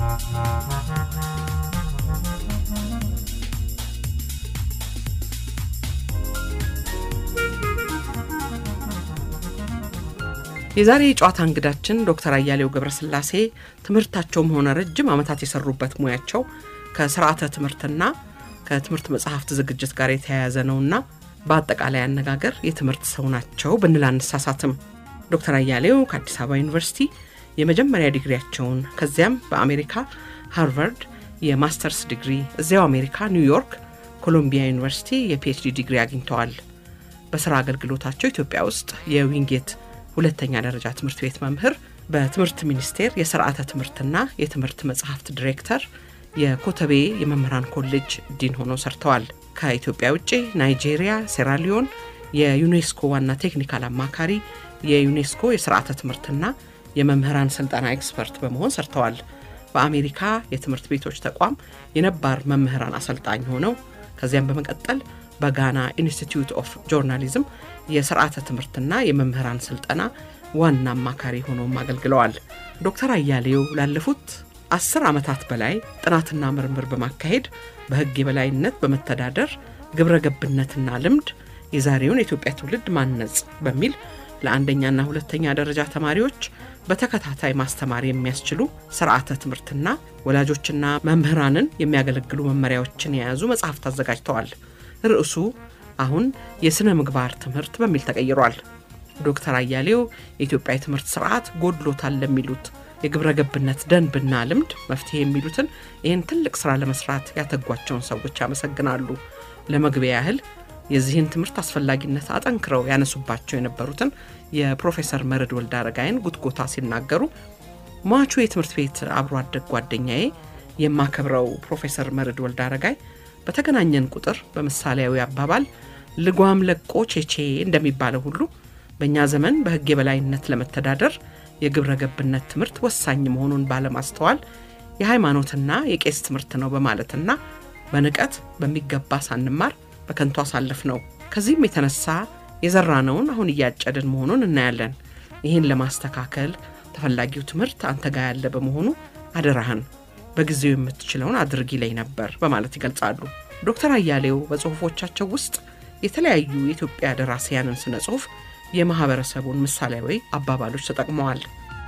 የዛሬ የጨዋታ እንግዳችን ዶክተር አያሌው ገብረስላሴ ትምህርታቸውም ሆነ ረጅም ዓመታት የሰሩበት ሙያቸው ከስርዓተ ትምህርትና ከትምህርት መጽሐፍት ዝግጅት ጋር የተያያዘ ነውና በአጠቃላይ አነጋገር የትምህርት ሰው ናቸው ብንል አንሳሳትም። ዶክተር አያሌው ከአዲስ አበባ ዩኒቨርሲቲ የመጀመሪያ ዲግሪያቸውን ከዚያም በአሜሪካ ሃርቫርድ የማስተርስ ዲግሪ እዚያው አሜሪካ ኒውዮርክ ኮሎምቢያ ዩኒቨርሲቲ የፒኤችዲ ዲግሪ አግኝተዋል። በስራ አገልግሎታቸው ኢትዮጵያ ውስጥ የዊንጌት ሁለተኛ ደረጃ ትምህርት ቤት መምህር፣ በትምህርት ሚኒስቴር የስርዓተ ትምህርትና የትምህርት መጽሐፍት ዲሬክተር፣ የኮተቤ የመምህራን ኮሌጅ ዲን ሆነው ሰርተዋል። ከኢትዮጵያ ውጭ ናይጄሪያ፣ ሴራሊዮን የዩኔስኮ ዋና ቴክኒካል አማካሪ፣ የዩኔስኮ የስርዓተ ትምህርትና የመምህራን ስልጠና ኤክስፐርት በመሆን ሰርተዋል። በአሜሪካ የትምህርት ቤቶች ተቋም የነባር መምህራን አሰልጣኝ ሆነው ከዚያም በመቀጠል በጋና ኢንስቲትዩት ኦፍ ጆርናሊዝም የስርዓተ ትምህርትና የመምህራን ስልጠና ዋና አማካሪ ሆነውም አገልግለዋል። ዶክተር አያሌው ላለፉት አስር ዓመታት በላይ ጥናትና ምርምር በማካሄድ በሕግ የበላይነት በመተዳደር ግብረ ገብነትና ልምድ የዛሬውን የኢትዮጵያ ትውልድ ማነጽ በሚል ለአንደኛና ሁለተኛ ደረጃ ተማሪዎች በተከታታይ ማስተማር የሚያስችሉ ስርዓተ ትምህርትና ወላጆችና መምህራንን የሚያገለግሉ መመሪያዎችን የያዙ መጽሐፍት አዘጋጅተዋል። ርዕሱ አሁን የሥነ ምግባር ትምህርት በሚል ተቀይሯል። ዶክተር አያሌው የኢትዮጵያ የትምህርት ስርዓት ጎድሎታል ለሚሉት የግብረ ገብነት ደንብና ልምድ መፍትሄ የሚሉትን ይህን ትልቅ ስራ ለመስራት ያተጓቸውን ሰዎች ያመሰግናሉ። ለመግቢያ ያህል የዚህን ትምህርት አስፈላጊነት አጠንክረው ያነሱባቸው የነበሩትን የፕሮፌሰር መርድ ወልደ አረጋይን ጉትጎታ ሲናገሩ ሟቹ የትምህርት ቤት አብሮ አደግ ጓደኛዬ የማከብረው ፕሮፌሰር መርድ ወልደ አረጋይ በተገናኘን ቁጥር በምሳሌያዊ አባባል ልጓም ለቆ ቼቼ እንደሚባለው ሁሉ በእኛ ዘመን በሕግ የበላይነት ለመተዳደር የግብረ ገብነት ትምህርት ወሳኝ መሆኑን ባለማስተዋል የሃይማኖትና የቄስ ትምህርት ነው በማለትና በንቀት በሚገባ ሳንማር በከንቱ አሳለፍ ነው። ከዚህም የተነሳ የዘራነውን አሁን እያጨድን መሆኑን እናያለን። ይህን ለማስተካከል ተፈላጊው ትምህርት አንተ ጋ ያለ በመሆኑ አደራህን በጊዜው የምትችለውን አድርጊ ላይ ነበር በማለት ይገልጻሉ። ዶክተር አያሌው በጽሁፎቻቸው ውስጥ የተለያዩ የኢትዮጵያ ደራሲያንን ስነ ጽሁፍ የማህበረሰቡን ምሳሌያዊ አባባሎች ተጠቅመዋል።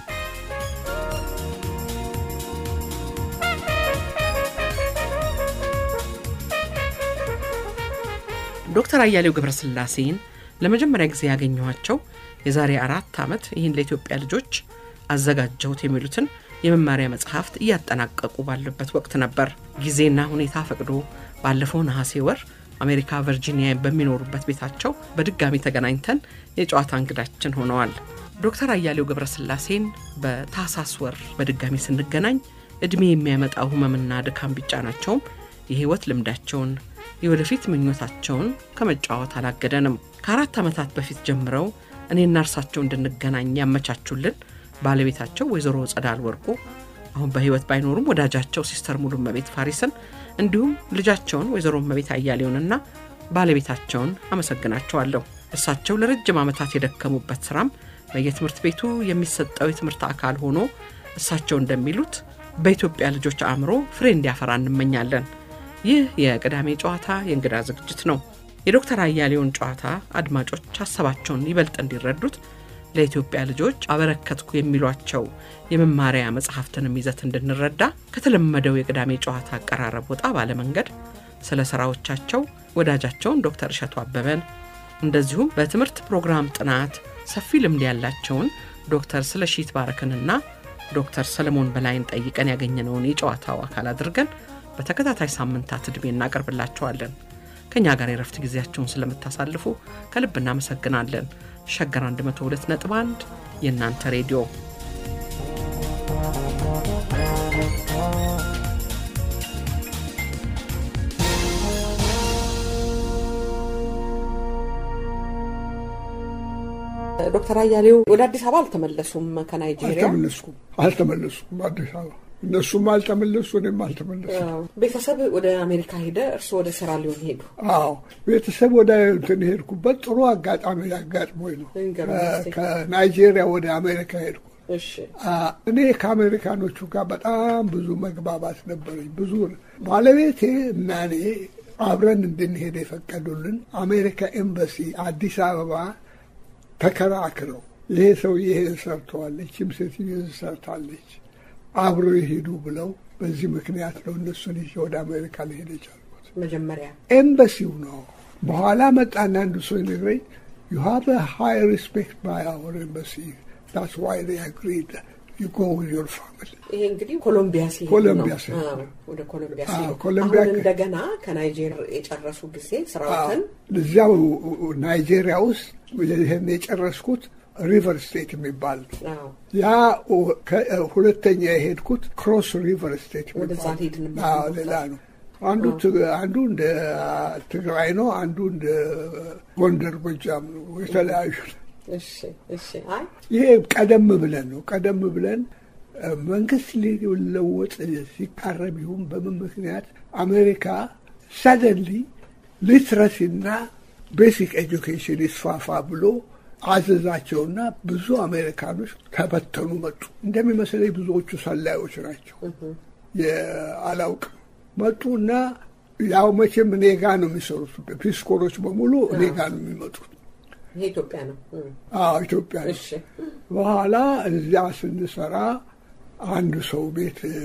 ዶክተር አያሌው ገብረስላሴን ለመጀመሪያ ጊዜ ያገኘኋቸው የዛሬ አራት ዓመት ይህን ለኢትዮጵያ ልጆች አዘጋጀሁት የሚሉትን የመማሪያ መጽሐፍት እያጠናቀቁ ባለበት ወቅት ነበር። ጊዜና ሁኔታ ፈቅዶ ባለፈው ነሐሴ ወር አሜሪካ ቨርጂኒያ በሚኖሩበት ቤታቸው በድጋሚ ተገናኝተን የጨዋታ እንግዳችን ሆነዋል። ዶክተር አያሌው ገብረስላሴን በታህሳስ ወር በድጋሚ ስንገናኝ ዕድሜ የሚያመጣው ህመምና ድካም ቢጫናቸውም የህይወት ልምዳቸውን የወደፊት ምኞታቸውን ከመጫወት አላገደንም። ከአራት ዓመታት በፊት ጀምረው እኔና እርሳቸው እንድንገናኝ ያመቻቹልን ባለቤታቸው ወይዘሮ ጸዳል ወርቁ አሁን በህይወት ባይኖሩም ወዳጃቸው ሲስተር ሙሉ መቤት ፋሪስን እንዲሁም ልጃቸውን ወይዘሮ መቤት አያሌውንና ባለቤታቸውን አመሰግናቸዋለሁ። እሳቸው ለረጅም ዓመታት የደከሙበት ስራም በየትምህርት ቤቱ የሚሰጠው የትምህርት አካል ሆኖ እሳቸው እንደሚሉት በኢትዮጵያ ልጆች አእምሮ ፍሬ እንዲያፈራ እንመኛለን። ይህ የቅዳሜ ጨዋታ የእንግዳ ዝግጅት ነው። የዶክተር አያሌውን ጨዋታ አድማጮች ሀሳባቸውን ይበልጥ እንዲረዱት ለኢትዮጵያ ልጆች አበረከትኩ የሚሏቸው የመማሪያ መጽሐፍትንም ይዘት እንድንረዳ ከተለመደው የቅዳሜ ጨዋታ አቀራረብ ወጣ ባለመንገድ ስለ ስራዎቻቸው ወዳጃቸውን ዶክተር እሸቱ አበበን እንደዚሁም በትምህርት ፕሮግራም ጥናት ሰፊ ልምድ ያላቸውን ዶክተር ስለሺት ባረክንና ዶክተር ሰለሞን በላይን ጠይቀን ያገኘነውን የጨዋታው አካል አድርገን በተከታታይ ሳምንታት ዕድሜ እናቀርብላቸዋለን። ከእኛ ጋር የረፍት ጊዜያቸውን ስለምታሳልፉ ከልብ እናመሰግናለን። ሸገር 102 ነጥብ 1 የእናንተ ሬዲዮ ዶክተር አያሌው ወደ አዲስ አበባ አልተመለሱም ከናይጄሪያ አልተመለስኩም አልተመለስኩም አዲስ አበባ እነሱም አልተመለሱ እኔም አልተመለሱ ቤተሰብ ወደ አሜሪካ ሄደ እርስዎ ወደ ሴራሊዮን ሄዱ አዎ ቤተሰብ ወደ እንትን ሄድኩበት ጥሩ አጋጣሚ አጋጥሞኝ ነው ይንገሩኝ እስቲ። ከናይጄሪያ ወደ አሜሪካ ሄድኩ እሺ እኔ ከአሜሪካኖቹ ጋር በጣም ብዙ መግባባት ነበረኝ። ብዙ ባለቤቴ እና እኔ አብረን እንድንሄድ የፈቀዱልን አሜሪካ ኤምባሲ አዲስ አበባ ተከራክረው ይሄ ሰው ይሄን ሰርተዋል፣ ይህችም ሴትዮ ይህን ሰርታለች፣ አብረው ይሄዱ ብለው በዚህ ምክንያት ነው እነሱን ይዤ ወደ አሜሪካ ልሄድ የቻልኩት። መጀመሪያ ኤምባሲው ነው። በኋላ መጣና አንዱ ሰው ይነግረኝ ዩ ሃቭ ሃይ ሪስፔክት ባይ አወር ኤምባሲ ዳትስ ዋይ ዴይ አግሪድ ዩ ጎ ዊዝ ዮር ፋሚሊ ይሄ እንግዲህ ኮሎምቢያ ሲሄድ ኮሎምቢያ ነው። ሲሄድ አዎ፣ ወደ ኮሎምቢያ አዎ፣ ሲሄድ ኮሎምቢያ አሁን ከ- እንደገና ከናይጄር የጨረሱ ጊዜ ስራዎትን እዚያው ናይጄሪያ ውስጥ ይህን የጨረስኩት ሪቨር ስቴት የሚባል ነው። አዎ፣ ያ ከ- ሁለተኛ የሄድኩት ክሮስ ሪቨር ስቴት ወደዛ የሚባል ልሄድ ነበር አዎ፣ ነበር። ሌላ ነው። አንዱ ት- አንዱ እንደ ትግራይ ነው፣ አንዱ እንደ ጎንደር ጎጃም ነው። የተለያዩ ነው። እሺ እሺ። አይ ይሄ ቀደም ብለን ነው። ቀደም ብለን እ፣ መንግስት ሊለወጥ ሲቃረብ ይሁን በምን ምክንያት አሜሪካ ሰደንሊ ሊትረሲና ቤሲክ ኤጁኬሽን ይስፋፋ ብሎ አዘዛቸውና ብዙ አሜሪካኖች ተበተኑ መጡ። እንደሚመስለኝ ብዙዎቹ ሰላዮች ናቸው። የአላውቅም መጡና ያው መቼም እኔ ጋ ነው የሚሰሩት። ፒስኮሮች በሙሉ እኔ ጋ ነው የሚመጡት። ይሄ ኢትዮጵያ ነው። እም፣ አዎ ኢትዮጵያ ነው። እሺ በኋላ እዚያ ስንሰራ አንድ ሰው ቤት እ፣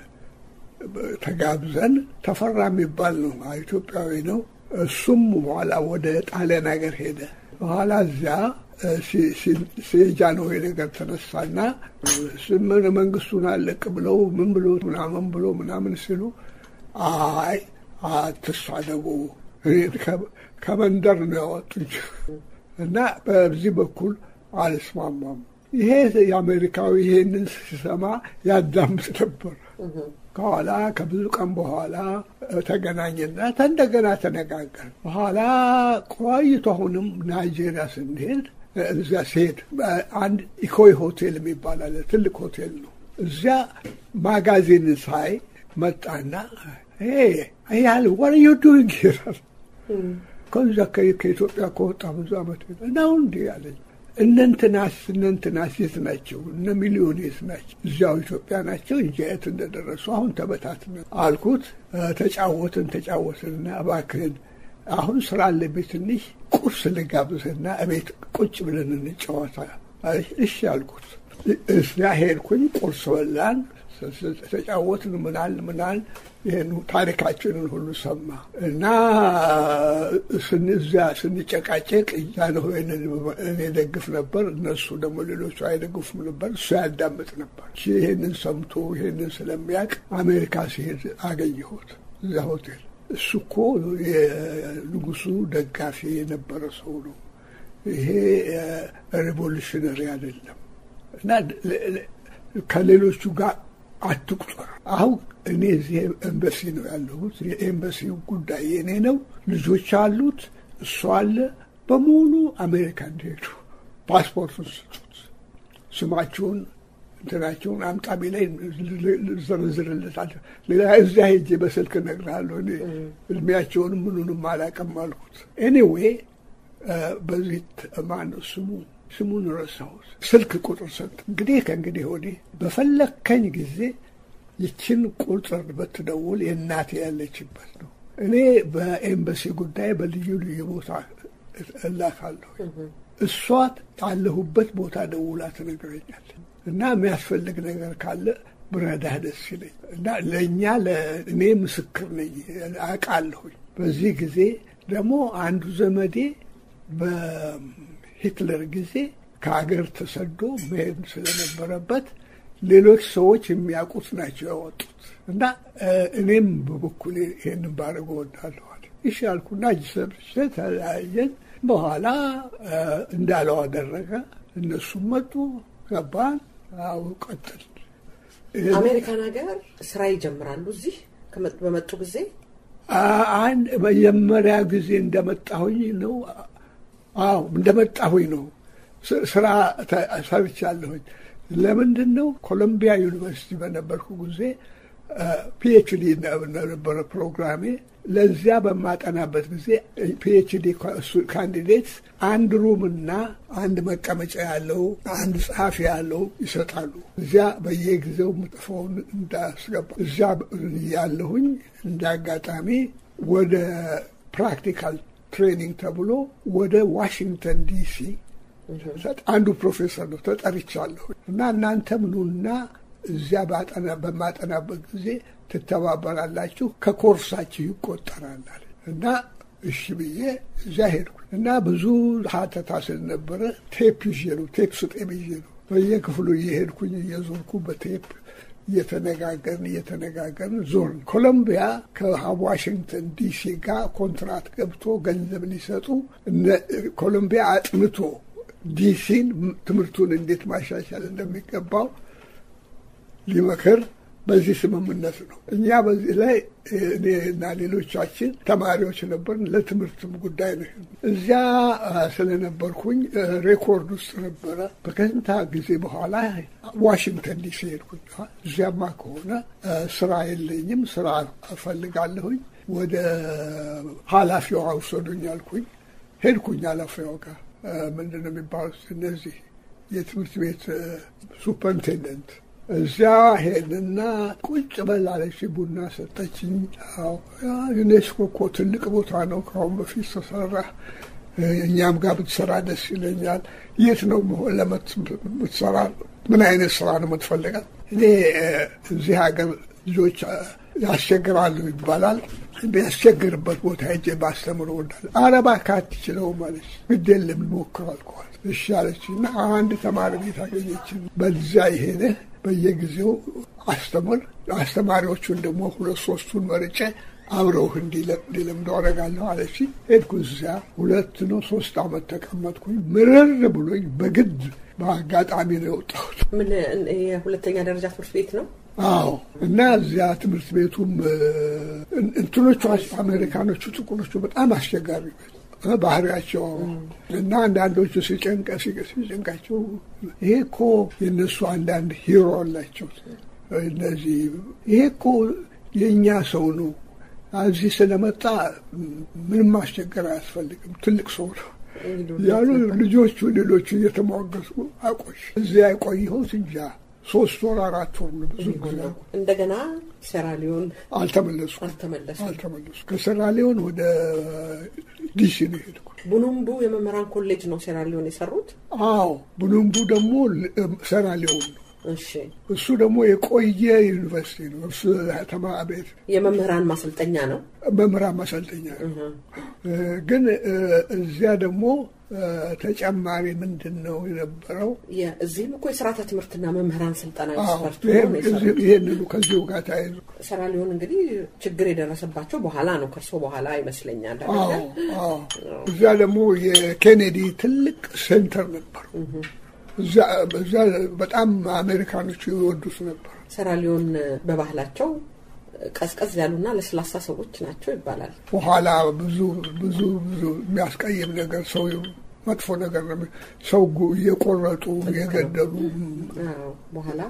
ተጋብዘን ተፈራ የሚባል ነው ኢትዮጵያዊ ነው። እሱም በኋላ ወደ ጣሊያን ሀገር ሄደ። በኋላ እዚያ እ፣ ሲ- ሲ- የጃንሆይ ነገር ተነሳና ስምን መንግስቱን አለቅ ብለው ምን ብሎ ምናምን ብሎ ምናምን ሲሉ አይ አትሳደቡ እኔ ከ- ከመንደር ነው ያወጡኝ እና በዚህ በኩል አልስማማም። ይሄ የአሜሪካዊ ይሄንን ሲሰማ ያዳምጥ ነበር። ከኋላ ከብዙ ቀን በኋላ ተገናኘና እንደገና ተነጋገር። በኋላ ቆይቶ አሁንም ናይጄሪያ ስንሄድ እዚያ ሲሄድ አንድ ኢኮይ ሆቴል የሚባል አለ። ትልቅ ሆቴል ነው። እዚያ ማጋዚን ሳይ መጣና ያል ወር ዩ ዱይንግ ይላል። ከዛ ከኢትዮጵያ ከወጣ ብዙ ዓመት ነው እንዲ ያለኝ። እነንትናስ እነንትናስ የት ናቸው? እነ ሚሊዮኔስ ናቸው? እዚያው ኢትዮጵያ ናቸው እንጂ የት እንደደረሱ አሁን ተበታትነ አልኩት። ተጫወትን ተጫወትንና እባክህን አሁን ስራ አለብኝ ትንሽ ቁርስ ልጋብዝህና እቤት ቁጭ ብለን እንጫወታ። እሺ አልኩት። እዚያ ሄድኩኝ። ቁርስ በላን፣ ተጫወትን፣ ምናል ምናል ይህን ታሪካችንን ሁሉ ሰማ እና እዚያ ስንጨቃጨቅ ጃንሆይን እኔ ደግፍ ነበር፣ እነሱ ደግሞ ሌሎቹ አይደግፉም ነበር። እሱ ያዳምጥ ነበር። ይህንን ሰምቶ ይህንን ስለሚያውቅ አሜሪካ ሲሄድ አገኘሁት እዚያ ሆቴል። እሱ እኮ የንጉሱ ደጋፊ የነበረ ሰው ነው። ይሄ ሬቮሉሽነሪ አይደለም እና ከሌሎቹ ጋር አትቁጠር። አሁን እኔ እዚህ ኤምባሲ ነው ያለሁት። የኤምባሲው ጉዳይ የኔ ነው። ልጆች አሉት፣ እሱ አለ። በሙሉ አሜሪካ እንዲሄዱ ፓስፖርቱን ስጡት፣ ስማችሁን እንትናቸውን አምጣቢ ላይ ዘርዝርለታለሁ። ሌላ እዚያ ሄጄ በስልክ እነግርሃለሁ። እኔ እድሜያቸውንም ምኑንም አላውቅም አልኩት። ኤኒዌይ በዚህ ማነው ስሙ ስሙን ረሳሁት። ስልክ ቁጥር ሰጥ እንግዲህ ከእንግዲህ ወዲህ በፈለከኝ ጊዜ ይችን ቁጥር ብትደውል የእናቴ ያለችበት ነው። እኔ በኤምባሲ ጉዳይ በልዩ ልዩ ቦታ እላካለሁ። እሷ ያለሁበት ቦታ ደውላ ትነግረኛለች እና የሚያስፈልግ ነገር ካለ ብረዳህ ደስ ይለኝ እና ለእኛ እኔ ምስክር ነኝ አውቃለሁኝ። በዚህ ጊዜ ደግሞ አንዱ ዘመዴ በሂትለር ጊዜ ከሀገር ተሰዶ መሄድ ስለነበረበት ሌሎች ሰዎች የሚያውቁት ናቸው ያወጡት እና እኔም በበኩሌ ይሄንን ባደርግ እወዳለኋል። እሺ አልኩና እጅ ሰብቼ ተለያየን። በኋላ እንዳለው አደረገ። እነሱም መጡ፣ ገባን። አዎ ቀጥል። አሜሪካን ሀገር ስራ ይጀምራሉ። እዚህ በመጡ ጊዜ አንድ መጀመሪያ ጊዜ እንደመጣሁኝ ነው። አዎ እንደመጣሁኝ ነው ስራ ሰርቻለሁኝ። ለምንድን ነው ኮሎምቢያ ዩኒቨርሲቲ በነበርኩ ጊዜ ፒኤችዲ ነበረ ፕሮግራሜ። ለዚያ በማጠናበት ጊዜ ፒኤችዲ ካንዲዴት አንድ ሩምና አንድ መቀመጫ ያለው አንድ ጸሐፊ ያለው ይሰጣሉ። እዚያ በየጊዜው ምጥፈውን እንዳስገባ እዚያ ያለሁኝ እንደ አጋጣሚ ወደ ፕራክቲካል ትሬኒንግ ተብሎ ወደ ዋሽንግተን ዲሲ አንዱ ፕሮፌሰር ነው ተጠርቻለሁ እና እናንተም ኑና እዚያ በማጠናበት ጊዜ ትተባበራላችሁ፣ ከኮርሳችሁ ይቆጠራል እና እሺ ብዬ እዚያ ሄድኩ እና ብዙ ሀተታ ስለነበረ ቴፕ ይዤ ነው ቴፕ ስጤም ይዤ ነው በየክፍሉ እየሄድኩኝ እየዞርኩ በቴፕ እየተነጋገርን እየተነጋገርን ዞርን። ኮሎምቢያ ከዋሽንግተን ዲሲ ጋር ኮንትራት ገብቶ ገንዘብ ሊሰጡ ኮሎምቢያ አጥንቶ ዲሲን ትምህርቱን እንዴት ማሻሻል እንደሚገባው ሊመክር በዚህ ስምምነት ነው። እኛ በዚህ ላይ እኔና ሌሎቻችን ተማሪዎች ነበርን። ለትምህርትም ጉዳይ ነው። እዚያ ስለነበርኩኝ ሬኮርድ ውስጥ ነበረ። በከንታ ጊዜ በኋላ ዋሽንግተን ዲሲ ሄድኩኝ። እዚያማ ከሆነ ስራ የለኝም፣ ስራ እፈልጋለሁኝ። ወደ ኃላፊዋ ውሰዱኝ አልኩኝ። ሄድኩኝ ኃላፊዋ ጋር ምንድን ነው የሚባሉት እነዚህ የትምህርት ቤት ሱፐርኢንቴንደንት እዚያ ሄድና ቁጭ በላለች ቡና ሰጠችኝ። ዩኔስኮ እኮ ትልቅ ቦታ ነው፣ ከአሁን በፊት ተሰራ። እኛም ጋር ብትሰራ ደስ ይለኛል። የት ነው ለምትሰራ? ምን አይነት ስራ ነው የምትፈልጋል? እኔ እዚህ ሀገር ልጆች ያስቸግራሉ ይባላል። ያስቸግርበት ቦታ ሄጄ ባስተምር እወዳለሁ። ኧረ እባክህ አትችለውም አለች። ግድ የለም ልሞክር አልኳት። እሺ አለች እና አንድ ተማሪ ቤት አገኘችን። በዚያ ይሄደ በየጊዜው አስተምር፣ አስተማሪዎቹን ደግሞ ሁለት ሶስቱን መርጬ አብረውህ እንዲለምዱ አደርጋለሁ አለች። ሄድኩ እዚያ ሁለት ነው ሶስት አመት ተቀመጥኩኝ። ምርር ብሎኝ በግድ በአጋጣሚ ነው የወጣሁት። ምን የሁለተኛ ደረጃ ትምህርት ቤት ነው? አዎ እና እዚያ ትምህርት ቤቱም እንትኖቹ አሜሪካኖቹ ጥቁሮቹ በጣም አስቸጋሪ ባህሪያቸው እና አንዳንዶቹ ሲጨንቀ ሲጨንቃቸው ይሄ እኮ የእነሱ አንዳንድ ሂሮ አላቸው። እነዚህ ይሄ እኮ የእኛ ሰው ነው፣ እዚህ ስለመጣ ምንም ማስቸገር አያስፈልግም፣ ትልቅ ሰው ነው ያሉ ልጆቹ ሌሎቹ እየተሟገሱ አቆሽ እዚያ የቆየሁት እንጃ ሶስት ወር አራት ወር ነው። ብዙ ጊዜ እንደገና ሴራሊዮን አልተመለሱ አልተመለሱ አልተመለሱ ከሴራሊዮን ወደ ዲሲ ነው የሄድኩ። ቡኑምቡ የመምህራን ኮሌጅ ነው ሴራሊዮን የሰሩት። አዎ ቡኑምቡ ደግሞ ሴራሊዮን ነው። እሺ እሱ ደግሞ የቆየ ዩኒቨርሲቲ ነው። እሱ ተማ ቤት የመምህራን ማሰልጠኛ ነው። መምህራን ማሰልጠኛ ነው። ግን እዚያ ደግሞ ተጨማሪ ምንድን ነው የነበረው? እዚህም እኮ የስርዓተ ትምህርትና መምህራን ስልጠና ኤክስፐርት ይህንኑ ከዚሁ ጋር ተያይዞ ሴራሊዮን እንግዲህ ችግር የደረሰባቸው በኋላ ነው፣ ከእርሶ በኋላ ይመስለኛል። እዚያ ደግሞ የኬኔዲ ትልቅ ሴንተር ነበር። እዚያ በጣም አሜሪካኖቹ ይወዱት ነበር። ሴራሊዮን በባህላቸው ቀዝቀዝ ያሉና ለስላሳ ሰዎች ናቸው ይባላል። በኋላ ብዙ ብዙ ብዙ የሚያስቀይም ነገር ሰው መጥፎ ነገር ነው። ሰው እየቆረጡ እየገደሉ በኋላ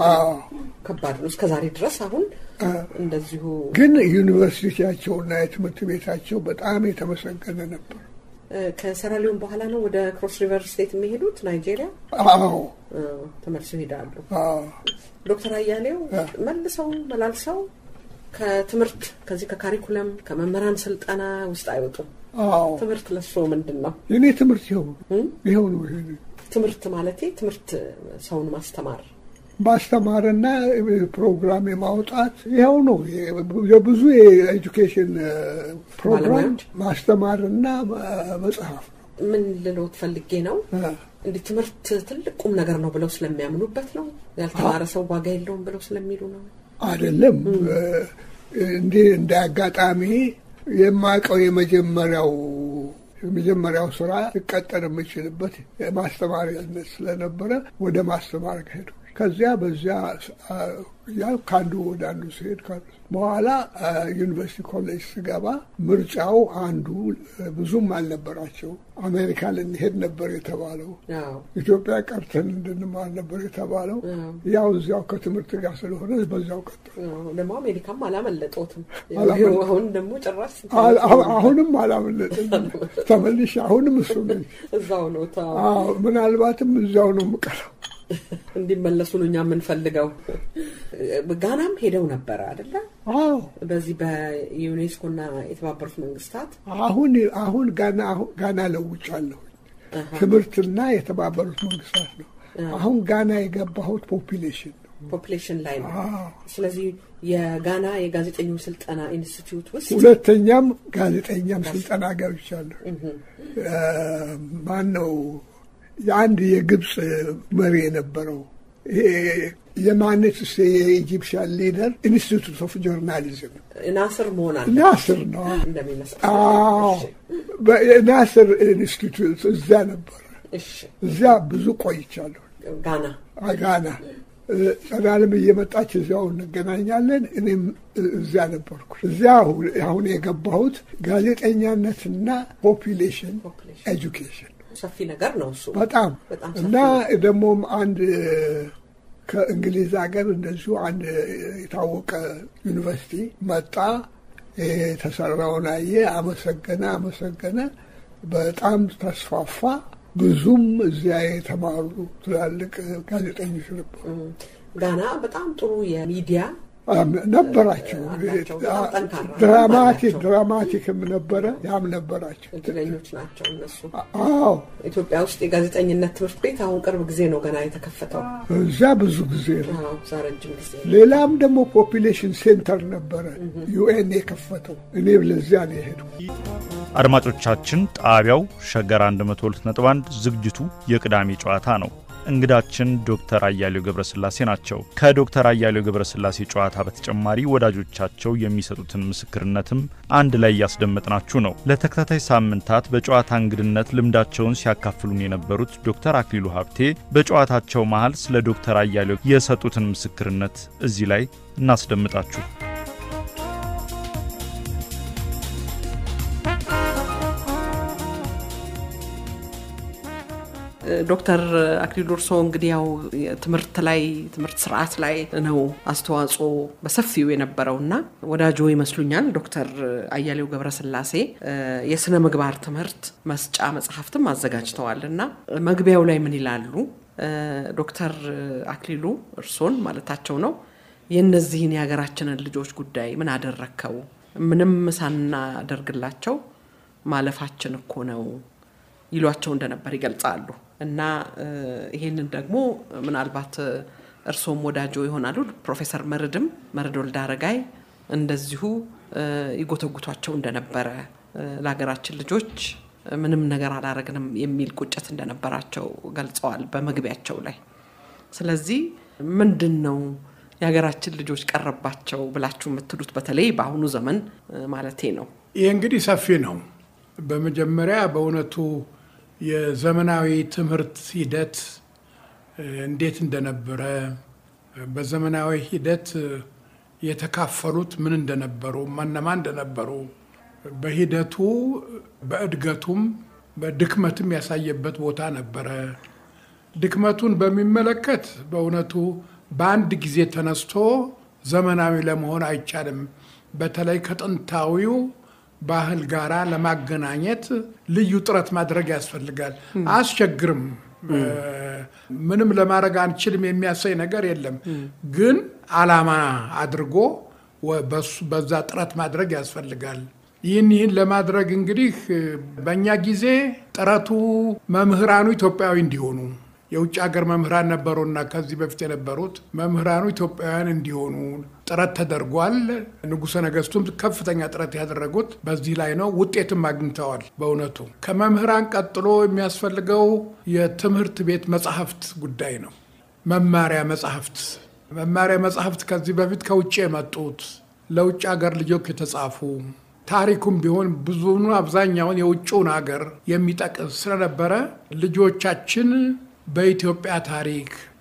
ከባድ ነው። እስከ ዛሬ ድረስ አሁን እንደዚሁ ግን ዩኒቨርሲቲያቸውና የትምህርት ቤታቸው በጣም የተመሰገነ ነበር። ከሴራሊዮን በኋላ ነው ወደ ክሮስ ሪቨር ስቴት የሚሄዱት ናይጄሪያ። አዎ ተመልሰው ይሄዳሉ። ዶክተር አያሌው መልሰው መላልሰው ከትምህርት ከዚህ ከካሪኩለም ከመምህራን ስልጠና ውስጥ አይወጡም። አዎ ትምህርት ለሶ ምንድን ነው? የኔ ትምህርት ይኸው ይኸው ነው። ይሄ ትምህርት ማለቴ ትምህርት ሰውን ማስተማር ማስተማርና ፕሮግራም የማውጣት ይኸው ነው። የብዙ የኤጁኬሽን ፕሮግራም ማስተማርና መጽሐፍ ነው። ምን ልሎት ፈልጌ ነው እንዲህ ትምህርት ትልቅ ቁም ነገር ነው ብለው ስለሚያምኑበት ነው። ያልተማረ ሰው ዋጋ የለውም ብለው ስለሚሉ ነው። አይደለም እንዲህ እንደ አጋጣሚ የማውቀው የመጀመሪያው የመጀመሪያው ስራ ልቀጠር የምችልበት የማስተማሪያነት ስለነበረ ወደ ማስተማር ከሄዱ ከዚያ በዚያ ያ ከአንዱ ወደ አንዱ ሲሄድ በኋላ ዩኒቨርሲቲ ኮሌጅ ስገባ ምርጫው አንዱ ብዙም አልነበራቸው። አሜሪካ ልንሄድ ነበር የተባለው፣ ኢትዮጵያ ቀርተን እንድንማር ነበር የተባለው። ያው እዚያው ከትምህርት ጋር ስለሆነ በዚያው ቀጠሉ። ደግሞ አሜሪካም አላመለጦትም። አሁን ደግሞ ጭራሽ አሁንም አላመለጥም። ተመልሼ አሁንም እሱ ነኝ። እዛው ነው። ምናልባትም እዚያው ነው የምቀረው። እንዲመለሱ ነው እኛ የምንፈልገው። ጋናም ሄደው ነበረ አደለ? አዎ በዚህ በዩኔስኮና የተባበሩት መንግስታት አሁን አሁን ጋና ጋና ለውጫለሁ። ትምህርትና የተባበሩት መንግስታት ነው። አሁን ጋና የገባሁት ፖፒሌሽን ነው ፖፕሌሽን ላይ ነው። ስለዚህ የጋና የጋዜጠኞች ስልጠና ኢንስቲትዩት ውስጥ ሁለተኛም ጋዜጠኛም ስልጠና ገብቻለሁ። ማን ነው የአንድ የግብፅ መሪ የነበረው የማነት ስ የኢጂፕሽያን ሊደር ኢንስቲቱት ኦፍ ጆርናሊዝም ናስር መሆን አለ ናስር ነው እንደሚመስል ናስር ኢንስቲቱት እዚያ ነበረ። እሺ እዚያ ብዙ ቆይቻለሁ። ጋና ጋና ጸዳልም እየመጣች እዚያው እንገናኛለን። እኔም እዚያ ነበርኩ። እዚያ አሁን የገባሁት ጋዜጠኛነትና ፖፒሌሽን ኤጁኬሽን ሰፊ ነገር ነው እሱ በጣም በጣም ሰፊ እና ደግሞም አንድ ከእንግሊዝ ሀገር እንደዚሁ አንድ የታወቀ ዩኒቨርሲቲ መጣ። የተሰራውን አየ፣ አመሰገነ አመሰገነ። በጣም ተስፋፋ። ብዙም እዚያ የተማሩ ትላልቅ ጋዜጠኞች ነበሩ። ጋና በጣም ጥሩ የሚዲያ ነበራቸው። አላቸው። በጣም ጠንካራ ድራማቲክ ናቸው። ድራማቲክም ነበረ፣ ያም ነበራቸው። እድለኞች ናቸው እነሱ። አዎ ኢትዮጵያ ውስጥ የጋዜጠኝነት ትምህርት ቤት አሁን ቅርብ ጊዜ ነው ገና የተከፈተው። እዚያ ብዙ ጊዜ ነው። አዎ፣ እዛ ረጅም ጊዜ ነው። ሌላም ደግሞ ፖፒሌሽን ሴንተር ነበረ ዩኤን የከፈተው። እኔ ለዚያ ነው የሄድኩ። አድማጮቻችን ጣቢያው ሸገር 102.1 ዝግጅቱ የቅዳሜ ጨዋታ ነው። እንግዳችን ዶክተር አያሌው ገብረስላሴ ናቸው። ከዶክተር አያሌው ገብረስላሴ ጨዋታ በተጨማሪ ወዳጆቻቸው የሚሰጡትን ምስክርነትም አንድ ላይ እያስደመጥናችሁ ነው። ለተከታታይ ሳምንታት በጨዋታ እንግድነት ልምዳቸውን ሲያካፍሉን የነበሩት ዶክተር አክሊሉ ሀብቴ በጨዋታቸው መሃል ስለ ዶክተር አያሌው የሰጡትን ምስክርነት እዚህ ላይ እናስደምጣችሁ። ዶክተር አክሊሉ እርስዎ እንግዲህ ያው ትምህርት ላይ ትምህርት ስርዓት ላይ ነው አስተዋጽኦ በሰፊው የነበረው እና ወዳጆ ይመስሉኛል። ዶክተር አያሌው ገብረስላሴ የስነ ምግባር ትምህርት መስጫ መጽሐፍትም አዘጋጅተዋል እና መግቢያው ላይ ምን ይላሉ? ዶክተር አክሊሉ እርሶን ማለታቸው ነው የእነዚህን የሀገራችንን ልጆች ጉዳይ ምን አደረከው? ምንም ሳናደርግላቸው ማለፋችን እኮ ነው ይሏቸው እንደነበር ይገልጻሉ። እና ይሄንን ደግሞ ምናልባት እርሶም ወዳጆ ይሆናሉ ፕሮፌሰር መርድም መርድ ወልደ አረጋይ እንደዚሁ ይጎተጉቷቸው እንደነበረ ለሀገራችን ልጆች ምንም ነገር አላረግንም የሚል ቁጭት እንደነበራቸው ገልጸዋል በመግቢያቸው ላይ። ስለዚህ ምንድን ነው የሀገራችን ልጆች ቀረባቸው ብላችሁ የምትሉት በተለይ በአሁኑ ዘመን ማለቴ ነው? ይህ እንግዲህ ሰፊ ነው። በመጀመሪያ በእውነቱ የዘመናዊ ትምህርት ሂደት እንዴት እንደነበረ በዘመናዊ ሂደት የተካፈሉት ምን እንደነበሩ ማነማ እንደነበሩ በሂደቱ በእድገቱም በድክመትም ያሳየበት ቦታ ነበረ። ድክመቱን በሚመለከት በእውነቱ በአንድ ጊዜ ተነስቶ ዘመናዊ ለመሆን አይቻልም። በተለይ ከጥንታዊው ባህል ጋራ ለማገናኘት ልዩ ጥረት ማድረግ ያስፈልጋል። አያስቸግርም። ምንም ለማድረግ አንችልም የሚያሳይ ነገር የለም። ግን ዓላማ አድርጎ በዛ ጥረት ማድረግ ያስፈልጋል። ይህን ይህን ለማድረግ እንግዲህ በእኛ ጊዜ ጥረቱ መምህራኑ ኢትዮጵያዊ እንዲሆኑ የውጭ ሀገር መምህራን ነበሩና ከዚህ በፊት የነበሩት መምህራኑ ኢትዮጵያውያን እንዲሆኑ ጥረት ተደርጓል። ንጉሠ ነገሥቱም ከፍተኛ ጥረት ያደረጉት በዚህ ላይ ነው። ውጤትም አግኝተዋል። በእውነቱ ከመምህራን ቀጥሎ የሚያስፈልገው የትምህርት ቤት መጽሐፍት ጉዳይ ነው። መማሪያ መጽሐፍት መማሪያ መጽሐፍት ከዚህ በፊት ከውጭ የመጡት ለውጭ ሀገር ልጆች የተጻፉ ታሪኩም ቢሆን ብዙኑ አብዛኛውን የውጭውን ሀገር የሚጠቅስ ስለነበረ ልጆቻችን በኢትዮጵያ ታሪክ፣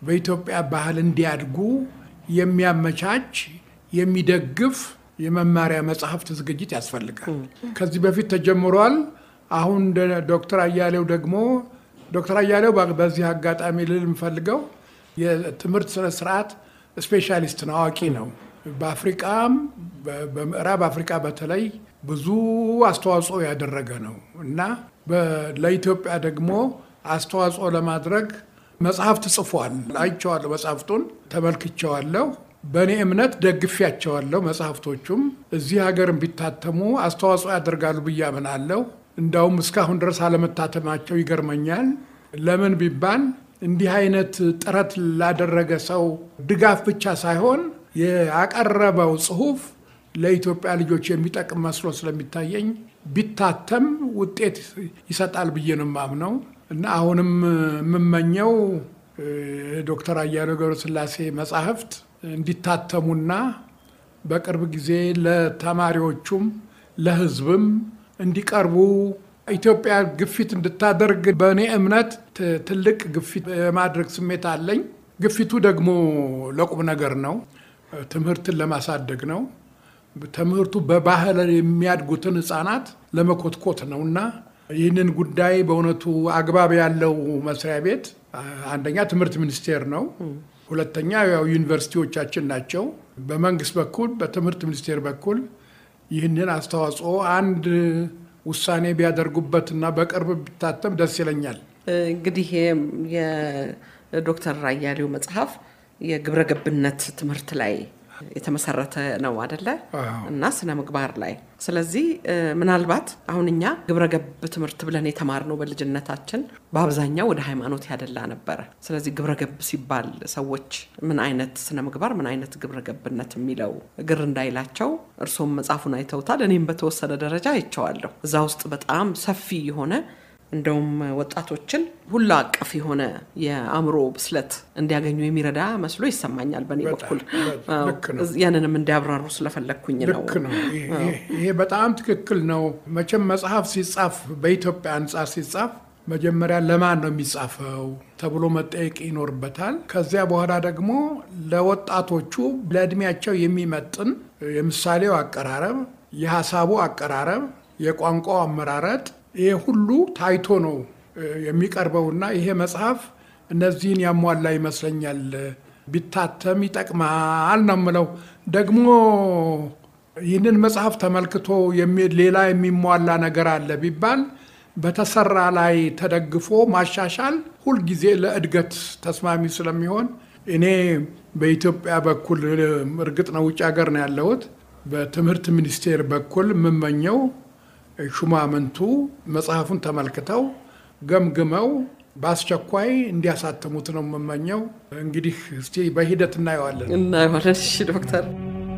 በኢትዮጵያ ባህል እንዲያድጉ የሚያመቻች የሚደግፍ የመማሪያ መጽሐፍት ዝግጅት ያስፈልጋል። ከዚህ በፊት ተጀምሯል። አሁን ዶክተር አያሌው ደግሞ ዶክተር አያሌው በዚህ አጋጣሚ ልል የምፈልገው የትምህርት ስነ ስርዓት ስፔሻሊስት ነው፣ አዋቂ ነው። በአፍሪቃም በምዕራብ አፍሪቃ በተለይ ብዙ አስተዋጽኦ ያደረገ ነው እና ለኢትዮጵያ ደግሞ አስተዋጽኦ ለማድረግ መጽሐፍት ጽፏል። አይቼዋለሁ፣ መጽሐፍቱን ተመልክቼዋለሁ። በእኔ እምነት ደግፊያቸዋለሁ። መጽሐፍቶቹም እዚህ ሀገር ቢታተሙ አስተዋጽኦ ያደርጋሉ ብዬ አምናለሁ። እንዳውም እስካሁን ድረስ አለመታተማቸው ይገርመኛል። ለምን ቢባል እንዲህ አይነት ጥረት ላደረገ ሰው ድጋፍ ብቻ ሳይሆን ያቀረበው ጽሁፍ ለኢትዮጵያ ልጆች የሚጠቅም መስሎ ስለሚታየኝ ቢታተም ውጤት ይሰጣል ብዬ ነው የማምነው እና አሁንም የምመኘው ዶክተር አያሌው ገብረስላሴ መጻሕፍት እንዲታተሙና በቅርብ ጊዜ ለተማሪዎቹም ለሕዝብም እንዲቀርቡ ኢትዮጵያ ግፊት እንድታደርግ በእኔ እምነት ትልቅ ግፊት የማድረግ ስሜት አለኝ። ግፊቱ ደግሞ ለቁም ነገር ነው። ትምህርትን ለማሳደግ ነው። ትምህርቱ በባህል የሚያድጉትን ሕፃናት ለመኮትኮት ነው እና ይህንን ጉዳይ በእውነቱ አግባብ ያለው መስሪያ ቤት አንደኛ ትምህርት ሚኒስቴር ነው። ሁለተኛ ያው ዩኒቨርሲቲዎቻችን ናቸው። በመንግስት በኩል በትምህርት ሚኒስቴር በኩል ይህንን አስተዋጽኦ አንድ ውሳኔ ቢያደርጉበትና በቅርብ ቢታተም ደስ ይለኛል። እንግዲህ የዶክተር አያሌው መጽሐፍ የግብረ ገብነት ትምህርት ላይ የተመሰረተ ነው አደለ? እና ስነ ምግባር ላይ። ስለዚህ ምናልባት አሁን እኛ ግብረ ገብ ትምህርት ብለን የተማርነው በልጅነታችን በአብዛኛው ወደ ሃይማኖት ያደላ ነበረ። ስለዚህ ግብረ ገብ ሲባል ሰዎች ምን አይነት ስነ ምግባር፣ ምን አይነት ግብረ ገብነት የሚለው ግር እንዳይላቸው እርሶም መጽሐፉን አይተውታል። እኔም በተወሰነ ደረጃ አይቼዋለሁ። እዛ ውስጥ በጣም ሰፊ የሆነ እንደውም ወጣቶችን ሁሉ አቀፍ የሆነ የአእምሮ ብስለት እንዲያገኙ የሚረዳ መስሎ ይሰማኛል። በእኔ በኩል ያንንም እንዲያብራሩ ስለፈለግኩኝ ነው። ልክ ነው። ይሄ በጣም ትክክል ነው። መቼም መጽሐፍ ሲጻፍ በኢትዮጵያ አንጻር ሲጻፍ መጀመሪያ ለማን ነው የሚጻፈው ተብሎ መጠየቅ ይኖርበታል። ከዚያ በኋላ ደግሞ ለወጣቶቹ ለእድሜያቸው የሚመጥን የምሳሌው አቀራረብ፣ የሀሳቡ አቀራረብ፣ የቋንቋው አመራረጥ ይሄ ሁሉ ታይቶ ነው የሚቀርበውና ይሄ መጽሐፍ እነዚህን ያሟላ ይመስለኛል። ቢታተም ይጠቅማል ነው የምለው። ደግሞ ይህንን መጽሐፍ ተመልክቶ ሌላ የሚሟላ ነገር አለ ቢባል በተሰራ ላይ ተደግፎ ማሻሻል ሁልጊዜ ለእድገት ተስማሚ ስለሚሆን እኔ በኢትዮጵያ በኩል እርግጥ ነው ውጭ ሀገር ነው ያለሁት። በትምህርት ሚኒስቴር በኩል የምመኘው ሹማምንቱ መጽሐፉን ተመልክተው ገምግመው በአስቸኳይ እንዲያሳትሙት ነው የምመኘው። እንግዲህ እስቲ በሂደት እናየዋለን እናየዋለን። እሺ ዶክተር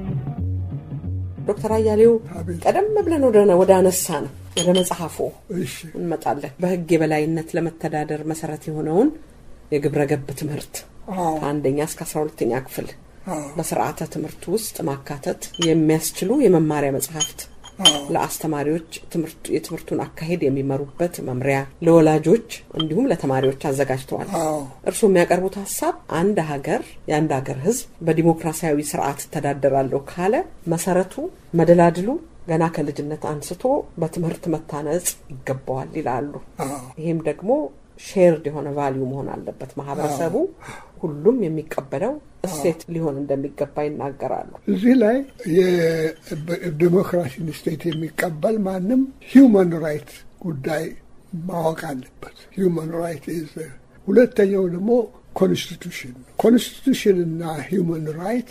ዶክተር አያሌው ቀደም ብለን ወደ አነሳ ነው ወደ መጽሐፉ እንመጣለን። በሕግ የበላይነት ለመተዳደር መሰረት የሆነውን የግብረ ገብ ትምህርት ከአንደኛ እስከ አስራ ሁለተኛ ክፍል በስርዓተ ትምህርት ውስጥ ማካተት የሚያስችሉ የመማሪያ መጽሐፍት ለአስተማሪዎች የትምህርቱን አካሄድ የሚመሩበት መምሪያ ለወላጆች እንዲሁም ለተማሪዎች አዘጋጅተዋል። እርስዎ የሚያቀርቡት ሀሳብ አንድ ሀገር የአንድ ሀገር ሕዝብ በዲሞክራሲያዊ ስርዓት እተዳደራለሁ ካለ መሰረቱ መደላድሉ ገና ከልጅነት አንስቶ በትምህርት መታነጽ ይገባዋል ይላሉ። ይህም ደግሞ ሼርድ የሆነ ቫሊዩ መሆን አለበት። ማህበረሰቡ ሁሉም የሚቀበለው እሴት ሊሆን እንደሚገባ ይናገራሉ። እዚህ ላይ የዲሞክራሲን ስቴት የሚቀበል ማንም ሂውማን ራይት ጉዳይ ማወቅ አለበት። ሂውማን ራይት ሁለተኛው ደግሞ ኮንስቲቱሽን ኮንስቲቱሽን እና ሂውማን ራይት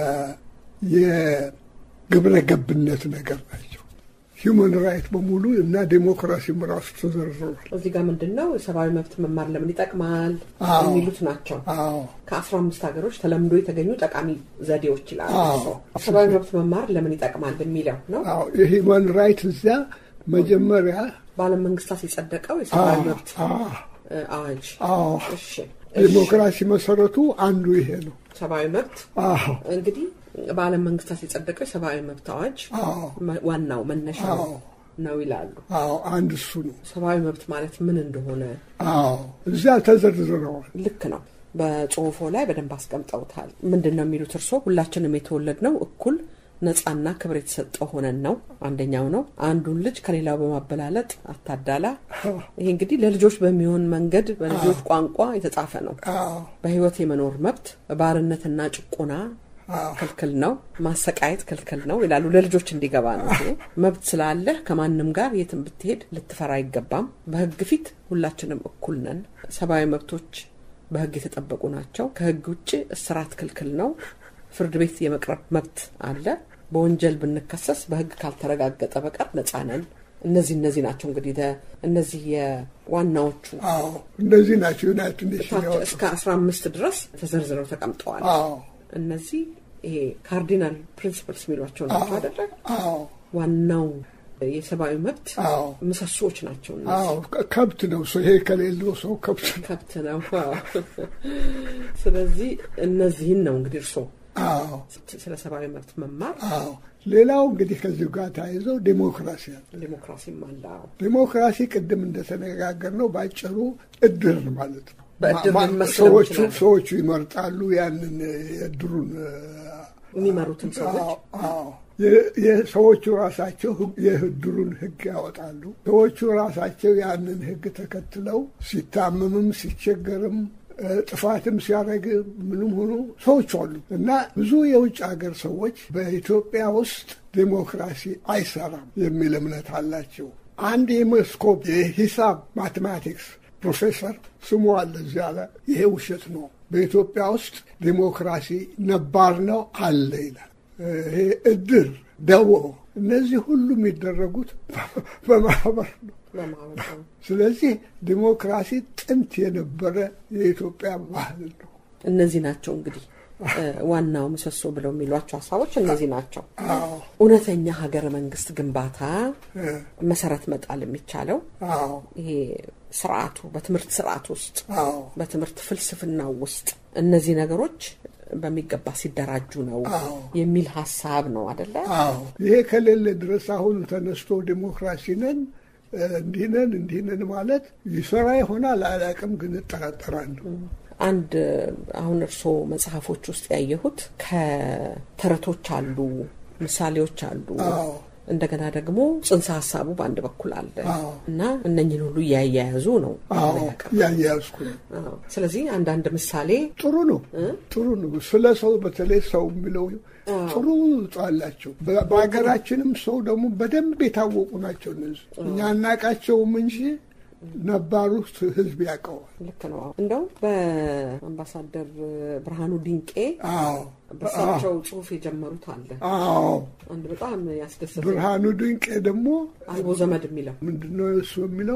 የግብረ ገብነት ነገር ናቸው። ሂውማን ራይት በሙሉ እና ዴሞክራሲም ራሱ ተዘርዝሯል። እዚህ ጋር ምንድን ነው የሰብአዊ መብት መማር ለምን ይጠቅማል የሚሉት ናቸው። ከአስራ አምስት ሀገሮች ተለምዶ የተገኙ ጠቃሚ ዘዴዎች ይላሉ። ሰብአዊ መብት መማር ለምን ይጠቅማል የሚለው ነው። የሂውማን ራይት እዚያ መጀመሪያ በዓለም መንግስታት የጸደቀው የሰብአዊ መብት አዋጅ ዴሞክራሲ መሰረቱ አንዱ ይሄ ነው። ሰብአዊ መብት እንግዲህ በዓለም መንግስታት የጸደቀው የሰብአዊ መብት አዋጅ ዋናው መነሻ ነው ይላሉ። አዎ አንድ እሱ ነው። ሰብአዊ መብት ማለት ምን እንደሆነ አዎ እዚያ ተዘርዝረዋል። ልክ ነው። በጽሁፎ ላይ በደንብ አስቀምጠውታል። ምንድን ነው የሚሉት እርስዎ? ሁላችንም የተወለድነው እኩል ነጻና ክብር የተሰጠው ሆነን ነው። አንደኛው ነው አንዱን ልጅ ከሌላው በማበላለጥ አታዳላ። ይሄ እንግዲህ ለልጆች በሚሆን መንገድ በልጆች ቋንቋ የተጻፈ ነው። በህይወት የመኖር መብት ባርነትና ጭቆና ክልክል ነው፣ ማሰቃየት ክልክል ነው ይላሉ። ለልጆች እንዲገባ ነው። መብት ስላለህ ከማንም ጋር የትም ብትሄድ ልትፈራ አይገባም። በህግ ፊት ሁላችንም እኩል ነን። ሰብአዊ መብቶች በህግ የተጠበቁ ናቸው። ከህግ ውጭ እስራት ክልክል ነው። ፍርድ ቤት የመቅረብ መብት አለ። በወንጀል ብንከሰስ በህግ ካልተረጋገጠ በቀር ነጻ ነን። እነዚህ እነዚህ ናቸው እንግዲህ እነዚህ የዋናዎቹ እነዚህ ናቸው ዩናይትድ ኔሽን እስከ አስራ አምስት ድረስ ተዘርዝረው ተቀምጠዋል። እነዚህ ይሄ ካርዲናል ፕሪንሲፕልስ የሚሏቸው ናቸው አይደለ? ዋናው የሰብአዊ መብት ምሰሶዎች ናቸው። ከብት ነው ሰው ይሄ ከሌለው ሰው ከብት ነው ከብት ነው። ስለዚህ እነዚህን ነው እንግዲህ እርስዎ ስለ ሰብአዊ መብት መማር ሌላው እንግዲህ ከዚሁ ጋር ተያይዘው ዴሞክራሲ አለ። ዴሞክራሲም አለ። ዴሞክራሲ ቅድም እንደተነጋገር ነው በአጭሩ እድር ማለት ነው። በእድር ሰዎቹ ሰዎቹ ይመርጣሉ ያንን የእድሩን የሚመሩትን ሰዎች ሰዎቹ ራሳቸው የእድሩን ሕግ ያወጣሉ። ሰዎቹ ራሳቸው ያንን ሕግ ተከትለው ሲታመምም ሲቸገርም ጥፋትም ሲያደርግ ምንም ሆኖ ሰዎች አሉ እና ብዙ የውጭ ሀገር ሰዎች በኢትዮጵያ ውስጥ ዴሞክራሲ አይሰራም የሚል እምነት አላቸው። አንድ የመስኮፕ የሂሳብ ማቴማቲክስ ፕሮፌሰር ስሙ አለ እዚያ ላይ ይሄ ውሸት ነው፣ በኢትዮጵያ ውስጥ ዴሞክራሲ ነባር ነው አለ ይላል። ይሄ እድር፣ ደቦ እነዚህ ሁሉ የሚደረጉት በማህበር ነው። ስለዚህ ዲሞክራሲ ጥንት የነበረ የኢትዮጵያ ባህል ነው። እነዚህ ናቸው እንግዲህ ዋናው ምሰሶ ብለው የሚሏቸው ሀሳቦች እነዚህ ናቸው። እውነተኛ ሀገረ መንግስት ግንባታ መሰረት መጣል የሚቻለው ይሄ ስርዓቱ በትምህርት ስርዓት ውስጥ በትምህርት ፍልስፍና ውስጥ እነዚህ ነገሮች በሚገባ ሲደራጁ ነው የሚል ሀሳብ ነው አደለ? ይሄ ከሌለ ድረስ አሁን ተነስቶ ዲሞክራሲ ነን እንዲህ ነን እንዲህ ነን ማለት ይሰራ ይሆናል አላውቅም፣ ግን እጠራጠራለሁ። አንድ አሁን እርስዎ መጽሐፎች ውስጥ ያየሁት ከተረቶች አሉ፣ ምሳሌዎች አሉ፣ እንደገና ደግሞ ጽንሰ ሀሳቡ በአንድ በኩል አለ እና እነኝን ሁሉ እያያያዙ ነው እያያያዝኩ ነው። ስለዚህ አንዳንድ ምሳሌ ጥሩ ነው ጥሩ ነው። ስለ ሰው በተለይ ሰው የሚለው ጥሩ አላቸው። በሀገራችንም ሰው ደግሞ በደንብ የታወቁ ናቸው እነዚህ እኛ አናቃቸውም እንጂ ነባሩ ህዝብ ያውቀዋል። ልክ ነው። እንደው በአምባሳደር ብርሃኑ ድንቄ በሳቸው ጽሁፍ የጀመሩት አለ። አዎ አንድ በጣም ያስደሰተ ብርሃኑ ድንቄ ደግሞ አልቦ ዘመድ የሚለው ምንድነው እሱ የሚለው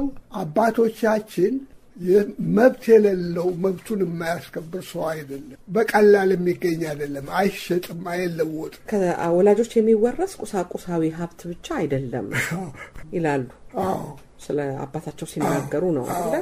አባቶቻችን መብት የሌለው መብቱን የማያስከብር ሰው አይደለም። በቀላል የሚገኝ አይደለም። አይሸጥም፣ አይለወጥም። ከወላጆች የሚወረስ ቁሳቁሳዊ ሀብት ብቻ አይደለም ይላሉ። ስለ አባታቸው ሲናገሩ ነው አለ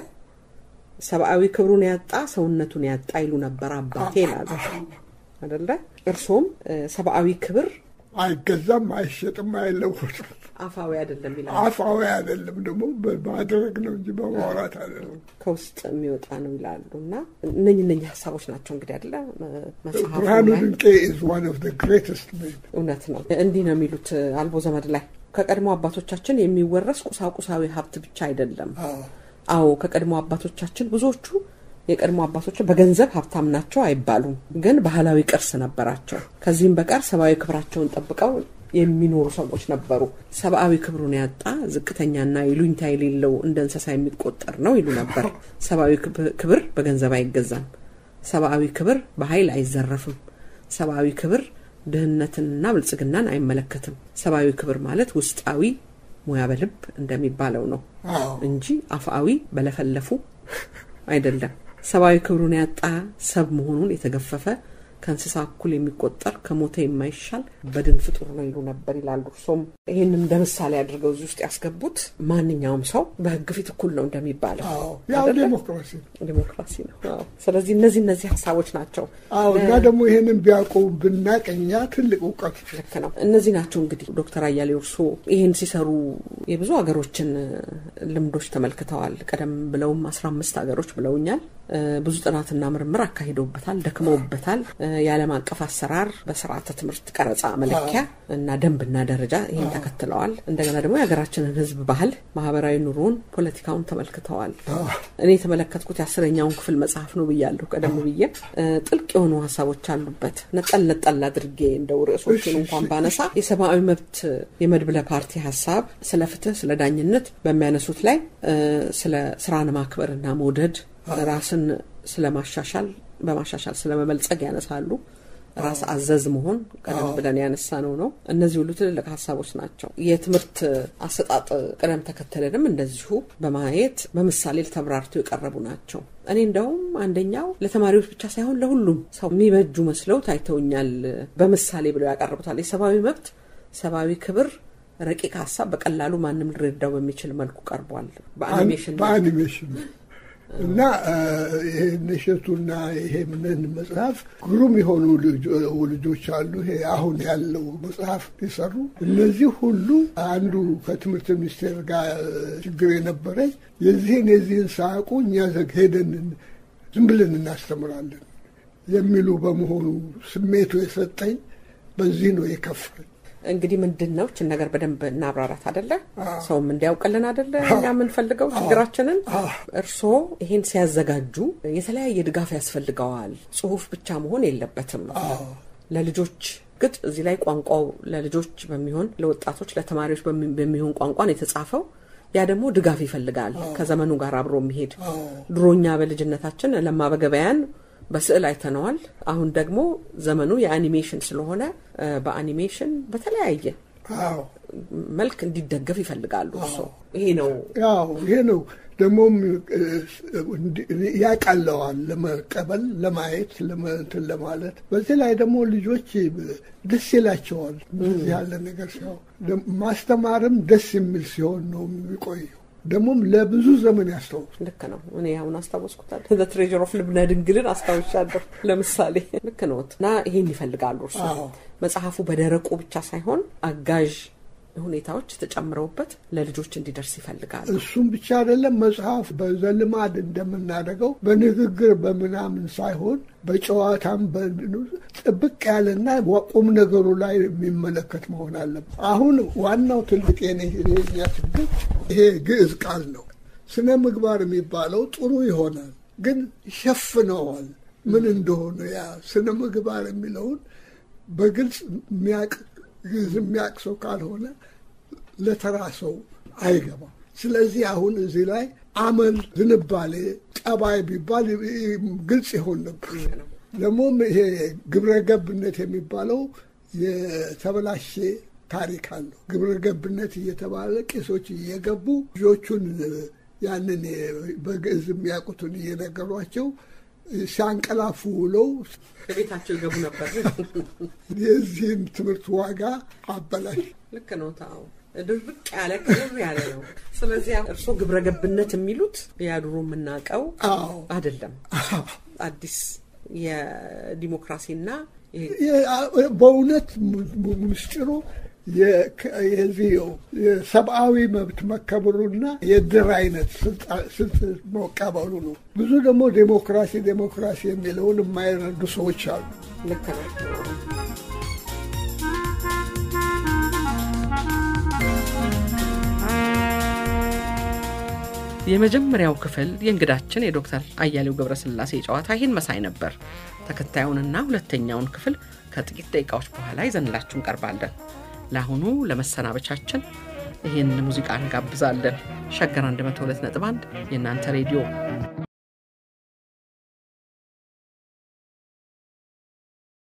ሰብአዊ ክብሩን ያጣ ሰውነቱን ያጣ ይሉ ነበር አባቴ ይላሉ አደለ። እርሶም ሰብአዊ ክብር አይገዛም፣ አይሸጥም፣ አይለወጥም። አፋዊ አይደለም ይላሉ። አፋዊ አይደለም ደግሞ በማድረግ ነው እንጂ በማውራት አይደለም። ከውስጥ የሚወጣ ነው ይላሉ። እና እነኝ እነኝ ሀሳቦች ናቸው እንግዲህ አደለ መጽሐፉ ብርሃኑ ላይ ድንቄ ኢዝ ዋን ኦፍ ዘ ግሬተስት ሜን እውነት ነው። እንዲህ ነው የሚሉት አልቦ ዘመድ ላይ ከቀድሞ አባቶቻችን የሚወረስ ቁሳቁሳዊ ሀብት ብቻ አይደለም። አዎ ከቀድሞ አባቶቻችን ብዙዎቹ የቀድሞ አባቶች በገንዘብ ሀብታም ናቸው አይባሉም፣ ግን ባህላዊ ቅርስ ነበራቸው። ከዚህም በቀር ሰብአዊ ክብራቸውን ጠብቀው የሚኖሩ ሰዎች ነበሩ። ሰብአዊ ክብሩን ያጣ ዝቅተኛና ይሉኝታ የሌለው እንደ እንስሳ የሚቆጠር ነው ይሉ ነበር። ሰብአዊ ክብር በገንዘብ አይገዛም። ሰብአዊ ክብር በኃይል አይዘረፍም። ሰብአዊ ክብር ድህነትንና ብልጽግናን አይመለከትም። ሰብአዊ ክብር ማለት ውስጣዊ ሙያ በልብ እንደሚባለው ነው እንጂ አፍአዊ በለፈለፉ አይደለም። ሰብአዊ ክብሩን ያጣ ሰብ መሆኑን የተገፈፈ ከእንስሳ እኩል የሚቆጠር ከሞተ የማይሻል በድን ፍጡር ነው ይሉ ነበር ይላሉ። እርሶም ይህንን እንደ ምሳሌ አድርገው እዚህ ውስጥ ያስገቡት ማንኛውም ሰው በህግ ፊት እኩል ነው እንደሚባለው አዎ ያው አይደለ? ዴሞክራሲ ነው። ዲሞክራሲ ነው። አዎ። ስለዚህ እነዚህ እነዚህ ሀሳቦች ናቸው። አዎ እና ደግሞ ይሄንን ቢያውቁ ብናቅ እኛ ትልቅ እውቀት ልክ ነው። እነዚህ ናቸው እንግዲህ ዶክተር አያሌው እርሶ ይህን ሲሰሩ የብዙ ሀገሮችን ልምዶች ተመልክተዋል። ቀደም ብለውም አስራ አምስት ሀገሮች ብለውኛል። እ፣ ብዙ ጥናትና ምርምር አካሂደውበታል፣ ደክመውበታል። እ፣ የዓለም አቀፍ አሰራር በስርዓተ ትምህርት ቀረጻ መለኪያ እና ደንብና ደረጃ ይህን ተከትለዋል። እንደገና ደግሞ የሀገራችንን ሕዝብ ባህል፣ ማህበራዊ ኑሮን፣ ፖለቲካውን ተመልክተዋል። እኔ የተመለከትኩት የአስረኛውን ክፍል መጽሐፍ ነው ብያለሁ ቀደም ብዬ። እ፣ ጥልቅ የሆኑ ሀሳቦች አሉበት። ነጠል ነጠል አድርጌ እንደው ርዕሶችን እንኳን ባነሳ የሰብአዊ መብት የመድብለ ፓርቲ ሀሳብ ስለ ፍትህ፣ ስለ ዳኝነት በሚያነሱት ላይ እ፣ ስለ ስራን ማክበርና መውደድ ራስን ስለማሻሻል በማሻሻል ስለመበልጸግ ያነሳሉ። ራስ አዘዝ መሆን ቀደም ብለን ያነሳ ነው ነው። እነዚህ ሁሉ ትልልቅ ሀሳቦች ናቸው። የትምህርት አሰጣጥ ቅደም ተከተልንም እንደዚሁ በማየት በምሳሌ ተብራርተው የቀረቡ ናቸው። እኔ እንደውም አንደኛው ለተማሪዎች ብቻ ሳይሆን ለሁሉም ሰው የሚበጁ መስለው ታይተውኛል። በምሳሌ ብለው ያቀርቡታል። የሰብአዊ መብት፣ ሰብአዊ ክብር ረቂቅ ሀሳብ በቀላሉ ማንም ሊረዳው በሚችል መልኩ ቀርቧል። በአኒሜሽን በአኒሜሽን እና ይሄ ነሸቱና ይሄ ምን መጽሐፍ ግሩም የሆኑ ልጆ- ልጆች አሉ። ይሄ አሁን ያለው መጽሐፍ የሰሩ እነዚህ ሁሉ አንዱ ከትምህርት ሚኒስቴር ጋር ችግር የነበረኝ የዚህን የዚህን ሳያውቁ እኛ ዘግ ሄደን ዝም ብለን እናስተምራለን የሚሉ በመሆኑ ስሜቱ የሰጠኝ በዚህ ነው የከፋኝ። እንግዲህ ምንድን ነው ችን ነገር በደንብ እናብራራት አደለ? ሰውም እንዲያውቅልን አደለ? እኛ የምንፈልገው ችግራችንን። እርስዎ ይሄን ሲያዘጋጁ የተለያየ ድጋፍ ያስፈልገዋል። ጽሁፍ ብቻ መሆን የለበትም። ለልጆች ግጥ እዚህ ላይ ቋንቋው ለልጆች በሚሆን ለወጣቶች፣ ለተማሪዎች በሚ- በሚሆን ቋንቋ ነው የተጻፈው። ያ ደግሞ ድጋፍ ይፈልጋል፣ ከዘመኑ ጋር አብሮ የሚሄድ ድሮኛ በልጅነታችን ለማ በገበያን በስዕል አይተነዋል። አሁን ደግሞ ዘመኑ የአኒሜሽን ስለሆነ እ፣ በአኒሜሽን በተለያየ አዎ መልክ እንዲደገፍ ይፈልጋሉ። እርሶ ይሄ ነው ያው ይሄ ነው ደግሞም እ፣ እንዲ- ያቀለዋል ለመቀበል ለማየት ለመ- እንትን ለማለት በዚህ ላይ ደግሞ ልጆች ደስ ይላቸዋል እንደዚህ ያለ ነገር ሲሆን ደም- ማስተማርም ደስ የሚል ሲሆን ነው የሚቆየው ደግሞም ለብዙ ዘመን ያስታውሱ ልክ ነው። እኔ አሁን አስታወስኩታል። ትሬጀር ኦፍ ልብነ ድንግልን አስታውሻለሁ ለምሳሌ። ልክ ነዎት። እና ይሄን ይፈልጋሉ እርሱ አዎ። መጽሐፉ በደረቁ ብቻ ሳይሆን አጋዥ ሁኔታዎች ተጨምረውበት ለልጆች እንዲደርስ ይፈልጋሉ። እሱም ብቻ አይደለም መጽሐፍ በዘልማድ እንደምናደርገው በንግግር በምናምን ሳይሆን በጨዋታም በ- ጥብቅ ያለና ቁም ነገሩ ላይ የሚመለከት መሆን አለበት። አሁን ዋናው ትልቅ የኔ የኛ ችግር ይሄ ግዕዝ ቃል ነው። ስነ ምግባር የሚባለው ጥሩ ይሆናል፣ ግን ሸፍነዋል ምን እንደሆነ ያ ስነ ምግባር የሚለውን በግልጽ የሚያቅ ግዕዝ የሚያቅ ሰው ካልሆነ ለተራ ሰው አይገባም። ስለዚህ አሁን እዚህ ላይ አመል፣ ዝንባሌ፣ ጠባይ ቢባል ግልጽ ይሆን ነበር። ደግሞም ይሄ ግብረ ገብነት የሚባለው የተበላሸ ታሪክ አለው። ግብረ ገብነት እየተባለ ቄሶች እየገቡ ልጆቹን ያንን በግዕዝ የሚያውቁትን እየነገሯቸው ሲያንቀላፉ ውለው ቤታቸው ይገቡ ነበር። የዚህን ትምህርት ዋጋ አበላሽ። ልክ ነው። ታው ድርቅ ያለ ክርር ያለ ነው። ስለዚህ እርስዎ ግብረ ገብነት የሚሉት ያድሮ የምናውቀው አዎ አይደለም። አዲስ የዲሞክራሲና ይሄ በእውነት ምስጢሩ የዚህ የሰብአዊ መብት መከበሩና የድር አይነት ስልት መቀበሉ ነው። ብዙ ደግሞ ዴሞክራሲ ዴሞክራሲ የሚለውን የማይረዱ ሰዎች አሉ። ልክ ነው። የመጀመሪያው ክፍል የእንግዳችን የዶክተር አያሌው ገብረስላሴ ጨዋታ ይህን መሳይ ነበር። ተከታዩንና ሁለተኛውን ክፍል ከጥቂት ደቂቃዎች በኋላ ይዘንላችሁ እንቀርባለን። ለአሁኑ ለመሰናበቻችን ይህን ሙዚቃ እንጋብዛለን። ሸገር 102.1 የእናንተ ሬዲዮ